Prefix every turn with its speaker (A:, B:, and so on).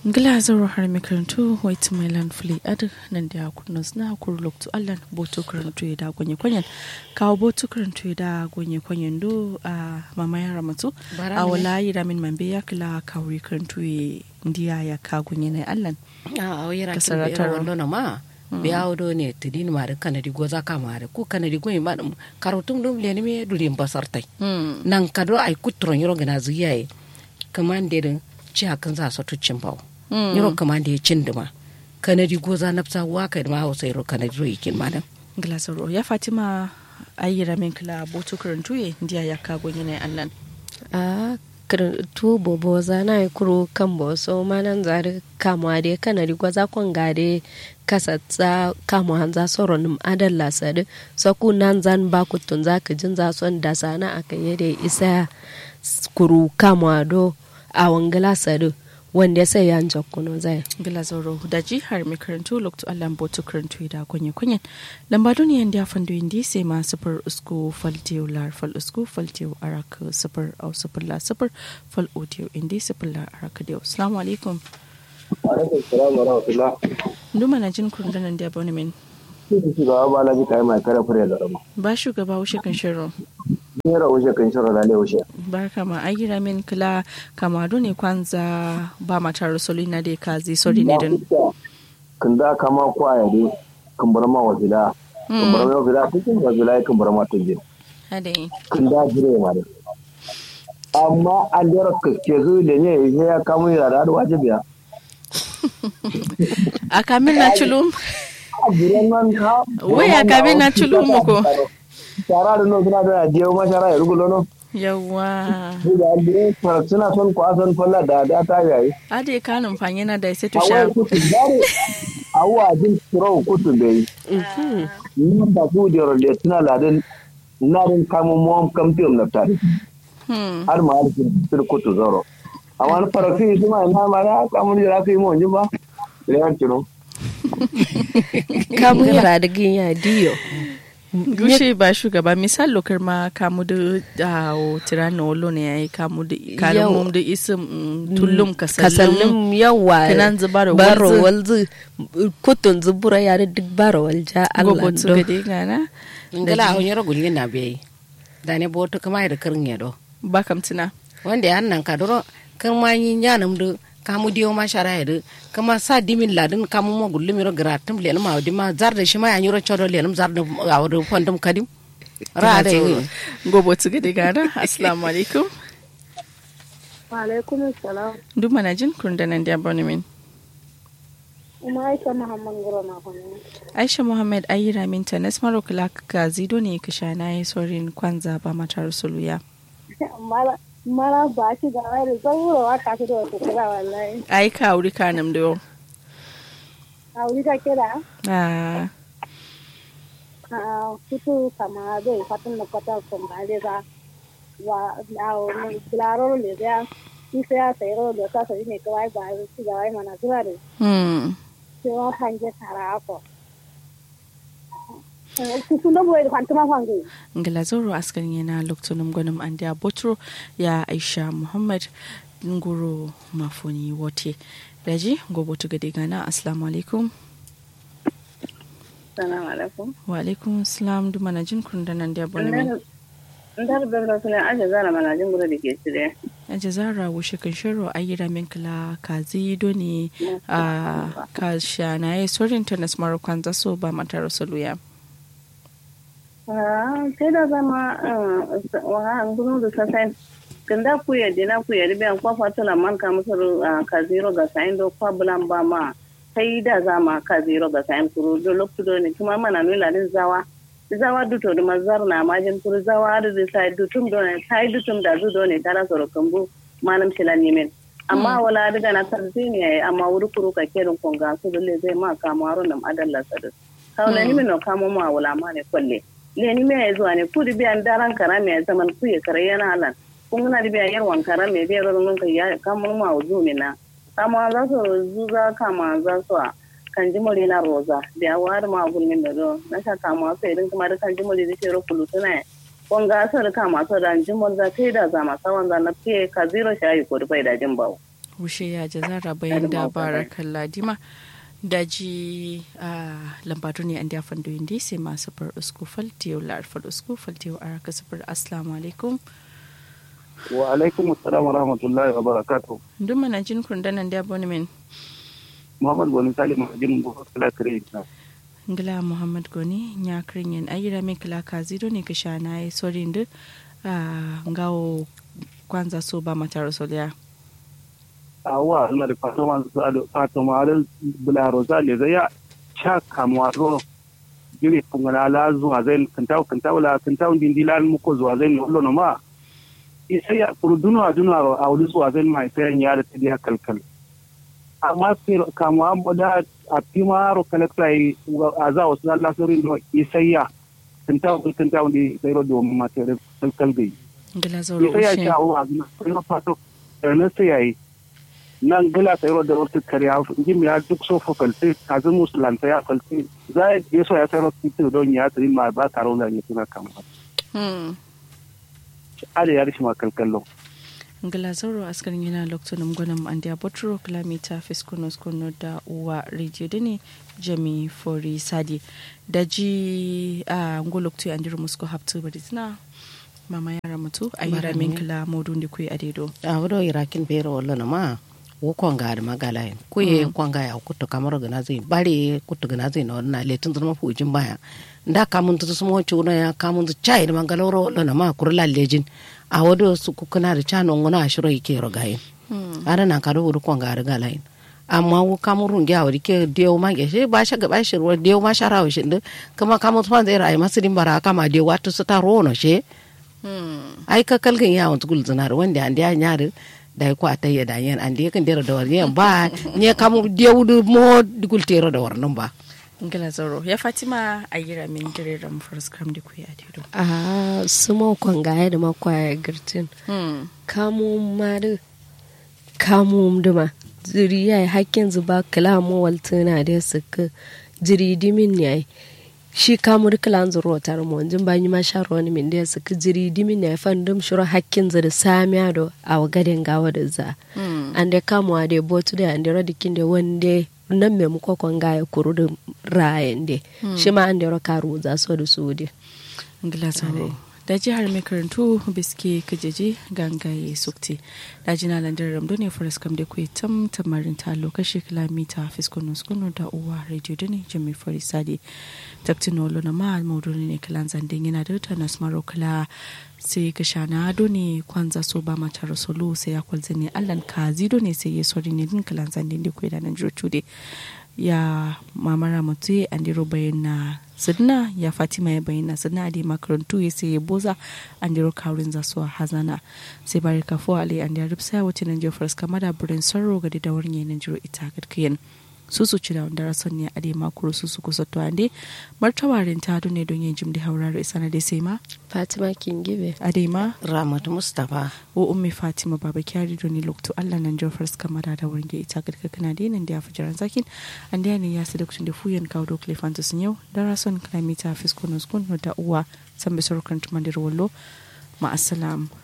A: Glazaro har makarantu White Milan Fli Ad nan da kurnas na kur loktu allan boto karantu da gonye kwanyen kawo boto karantu da gonye kwanyen do a mamaya ramatu a wala yi ramin mambe ya kila kawri karantu ndiya ya ka gonye na allan
B: a o yira
A: Kasara
B: kin
A: taro.
B: yira wando na ma biya do ne tidin mare kanadi goza ka mare ku kanadi goyi ma dum karotum dum le ne me duri basartai nan kado ai kutron yoro gana ziyaye kamande din ci hakan za su tuccin bawo yoro kamande ya cin duma kanadi goza nafsa wa kai ma hausa yoro kanadi ro yikin ma dan
A: Glazaro ya Fatima ayi ramin kila boto karantu ndiya ya ka gonye na allan
C: a kir- tu bobo zana yi kuro kan bo so manan zari kamwa de kana ri gwaza kon gade kasa tsa kamwa hanza soro num adal la sade so ku nan zan ba ku tun za ka jin za son da sana aka yede isa s- kuru kamwa do a wangala sade wanda sai yan jokkuno zai
A: Glazaro daji har makarantu loktu allan boto karantu da gonye kwanyen lamba duniyan da fando indi sai ma sufur usku faltiyo lar fal usku faltiyo araka sufur au sufur la sufur fal odiyo indi sufur la araka diyo assalamu alaikum
D: alaikum salam wa rahmatullah
A: nduma na jin kurdanan da abonemen
D: shi shugaba ba laji kai mai kare fure da rama
A: ba shugaba wuce kan shirin
D: ni ra wuce kan shiro da le wuce
A: barka ma ai gira min kila kamado ne kwanza ba mata rasulina da kazi sori ne din
D: kun da kama kwaya dai kun bar ma wajila kun bar ma wajila cikin wajila kun bar ma tujin
A: hade
D: kun da jire ma dai amma an da ke zu da ne ya kama ya da wajibiya
A: a kamin na culum
D: a jiran nan ka
A: wai a kamin na culum ko
D: shara da no suna da jiyo ma shara ya rugulo no
A: yawa
D: Ni da andre suna son kwasan falla da da ta yayi
A: ade kanin fanye na da sai to
D: awai
A: sha
D: kutu dare awa jin turo kutu bai ni da ku da role tuna ladin narin kamun mom kamfiyom na tare
A: hmm
D: har ma har sir kutu zoro amma na farafi su ma na ma ya kamun da rafi mu ji ba da yan tiro
C: kamu yara da ginya diyo
A: gushe ba shugaba misal lokar ma kamu da dawo tirana wolo ne yayi kamu da kanin
C: Yau.
A: mum da isim mm, tullum kasallum
C: kasallum yawa
A: Kanan zu baro
C: baro
A: walzu.
C: walzu kutun zubura yare duk baro walja Allah
A: gogo su
C: do
A: ga dai gana
B: ngala on yoro gulin na biyi da ne boto kama da kirin yado
A: ba kam tuna
B: wanda ya nan ka doro kan ma yin yanam du kamu diyo ma shara ya du kama sa dimin ladin kamu ma gulli miro gratum le ma di ma zar da shi ma yan yoro chodo le zar da awdo fondum kadim ra da yi
A: gogo su ga dai gana assalamu alaikum
E: Alaikum salam.
A: duk mana jin kundanan da abonemen
E: Uma Aisha Muhammad Guro na kwanu.
A: aisha muhammad ayi ramin ta nasmaro kula ka zido ne ka sha na yi sorin kwanza ba mata rasuluya
E: Mara mara ba shi ga wani zauro wa ka da wata kira wallahi.
A: ai ka wuri kanam da yau
E: A wuri ka kira
A: ah
E: a kutu kama zai fatan da kwata sun ba zai ga wa a wani bilaro le da isa ya sayi ro da kasa ne kawai ba shi ga wai mana zuwa da
A: hmm
E: sai wa hanje tara ako. Kusun da boye da kwantuma kwangi.
A: ngila zoro askarin yana lokacin gwanin an da botro ya aisha muhammad ngoro mafoni wote daji gobe tu gade gana assalamu alaikum
E: Salamu alaikum.
A: wa alaikum salam duma na jin kundanan da abonemen
E: Ndar benda suna aje zara mana jin gura da ke cire.
A: a jazara wushe kan shiro a yi ramin kila ka zido ne a ka sha na yi sorin ta nasmaro kwanza so ba mata rasuluya
E: sai da zama wa gudun da sasai kanda ku ya dina ku ya ribiyan kwafa tula man ka musu ka zero ga sayin do kwa bulan ba ma sai da zama ka zero ga sayin kuru do loktu do ne kuma mana nuna din zawa zawa duto da mazar na majin kuru zawa da da sai dutum do ne sai dutum da zu do ne tara soro kambu manam shilan nimen amma wala daga na tarzi ne amma wuri kuru ka kerin konga su dole zai ma kamaru nam adalla sadu kaula nimen no kamo ma wala ma ne kwalle leni me ya zuwa ne ku di biyan daran kara me zaman ku ya kare yana halan kun gana di biyan yar wankara me biyan ron ka ya kamar ma wuzu ne na kama za su zuza kama za su a kan jimori na roza da wari ma gulmin da do na sha kama su idan kuma da kan jimori da shero kulu tuna kon ga su da kama su da jimori da kai da zama sawan za na fiye ka zero shayi ko da bai da jin bawo
A: rushe ya jazara bayan da barakan ladima daji a lambatu ne an da fando indi sai masu far usku faltiyo lar far usku faltiyo a raka sufar assalamu alaikum
D: wa alaikum assalam wa rahmatullahi wa barakatuh
A: duk mana jin kundanan da abonemen
D: muhammad goni salim majin go kala kare
A: ngila muhammad goni nya kringen ayira min kala kazido ne ka shana yi sorin da ngawo kwanza so ba mata rasuliya
D: awa ina da fatoma fatoma da bularo zale zai ya cha kamwaro jiri kungana la zuwa zai kantaw kantaw la kantaw din dilan muko zuwa zai no no ma isa ya kurduno a duno a wuri zuwa zai mai sai ya da tadi kalkal amma sai kamwa da a pimaro kalaktai a za wasu Allah sirrin no isa ya kantaw kantaw din sai ro do ma sai kalkal gai
A: ngila zoro
D: isa ya cha wa na sai fato na sai yayi nan gila ta yaro da wata kariya jim ya duk so fa false kazi musulanta ya false za ya yi so ya sayar da don ya tsiri ma ba taro da ne suna kama ada ya rishi ma kalkallo
A: ngila zoro askarin yana lokacin gwanin an da botro kilomita fiskono skono da uwa rediyo da ne jami fori sadi da ji a ngoloktu an diru musko haptu bari suna mama yara mutu a yi ramin kila modun da kuyi a dedo
B: a wado irakin bero wallo na ma wo kwanga da magala yin ko ye kwanga ya kuto kamar gana zai bare kuto gana zai na wannan letin zama fujin baya da kamun tu sumo chuna ya kamun tu chai da mangaloro wallo na ma kurla lejin a wado su kukuna da chano ngona shiro yake rogayin ana na kado wuri kwanga da gala yin amma wo kamurun gya wuri ke dewo ma ge she ba sha gaba shi ruwa dewo ma shara wa shi kama kamun tu zai rayu masu din bara kama dewo watu su ta rono she ai ka kalgan yawon tukul zinar wanda an da nyari da ko a tayya da yan an da kan dera da warne ba ne kamu dewudu mo digul tero da warnan ba
A: ngila zoro ya fatima a yi ramin giriran first cram da kuyi a dedo
C: a su makon gaya da makwaya girtin kamu mari kamu duma ziri ya yi hakkin zuba kalamu waltuna da suka jiri dimin ya shi kamur kilan zuro tar mo jin banyi ma sharo ni min da suka jiri dimin ne fan dum shiro hakkin zuri samiya do a gaden gawa da za an da kamu ade botu da an da radikin da wande nan me muko kon ga ya kuru da rayen de shi ma an da ro karu za so da su de
A: ngila zoro da jihar mai karantu biske kajeje gangaye sukti da jina landar ramdo ne faras kam da kuwa tam tamarin ta lokaci kilomita fiskono skono da uwa radio da ne jami farisadi taktinolo na ma mauduni ne kilan zandin yana da ta nasmaro kila sai ka shana do ne kwanza so ba mata rasulu sai ya kwalza ne allan kazi do ne sai ya sori ne din kilan zandin da kuwa da nan jocude ya mamara mutu an diro bayyana sidna ya fatima ya bayyana sidna adi makarantu ya sai ya boza an diro kawrin za su hazana sai bari kafo ali an da ripsa ya wuce nan jofar kama da burin sarro ga da wurin yanin jiro ita gadkiyan su su ci da wanda rason ne adi makuru su su kusa to ande martawarin ta ne don yin jimdi hauraro isa na dai sai ma
C: fatima kingibe
A: adi ma
B: ramatu mustapha
A: wo ummi fatima baba kyari doni lokto allah nan jofar kama da da wurin ita gadka kana dai nan da ya fi jiran zakin an da ne ya su da kucin da fuyan kawo da klefantus yau da rason kalamita fiskonos kun da uwa san bisar kan tumandir wallo ma'asalam